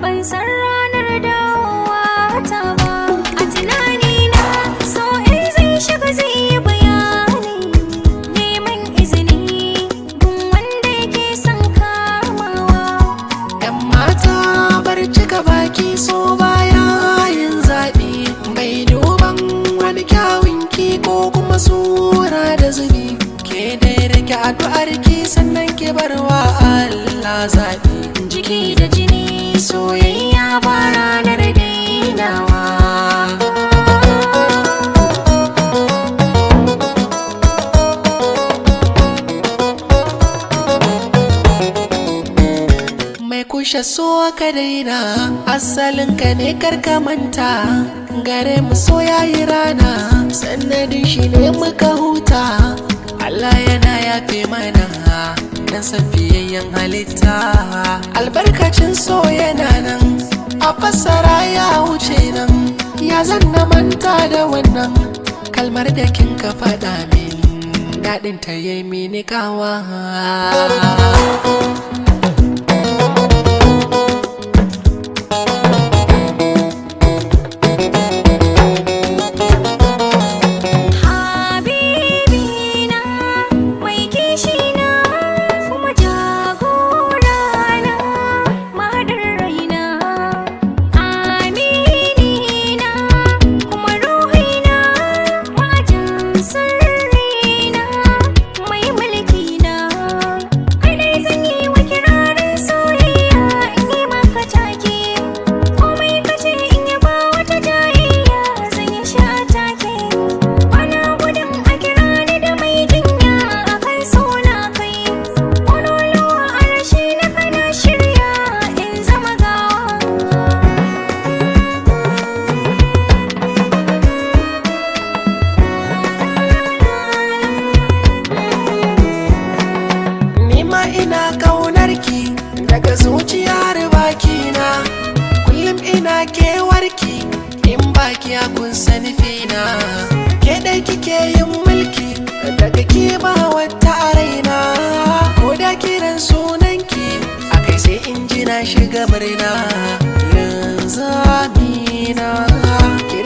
ban san ranar dawowa ta ba a tunanina so in zai shiga zai yi bayani neman izini gun wanda yake son kamawa Yan mata bar cika baki so baya yin zaɓi Bai duban wani kyawun ki ko kuma sura da zubi Ke dai rike addu'ar ki sannan ke barwa Allah zaɓi jiki da jini soyayya ba ranar dainawa Mai kushe so ka daina asalin ka ne karka manta Gare mu so yayi rana sannadin shi ne muka huta Allah yana yafe mana dan san fiyayyen halitta Albarkacin so yana nan a fassara ya wuce nan Ya zanna manta da wannan kalmar da kin ka faɗa min daɗin ta yi mini kawa Habibina mai kishina kuma jagorana mahadar raina Aminina kuma ruhina majin sirrina mai mulkina kai dai zan yi wa kirarin soyayya in yi maka take komai kace in yi ba wata jayayya zan yi sha take Bana gudun a kira ni da mai jinya a kan suna kai Ƙololuwa a rashi na kana shirya in zama gawa Nima ina ƙaunarki daga zuciyar bakina Kullum ina kewarki in baki a kun sani fina Ke dai kike yin mulki daga kima wata a raina Ko da kiran sunanki a kai sai in ji na shiga murna Yanzu amina ki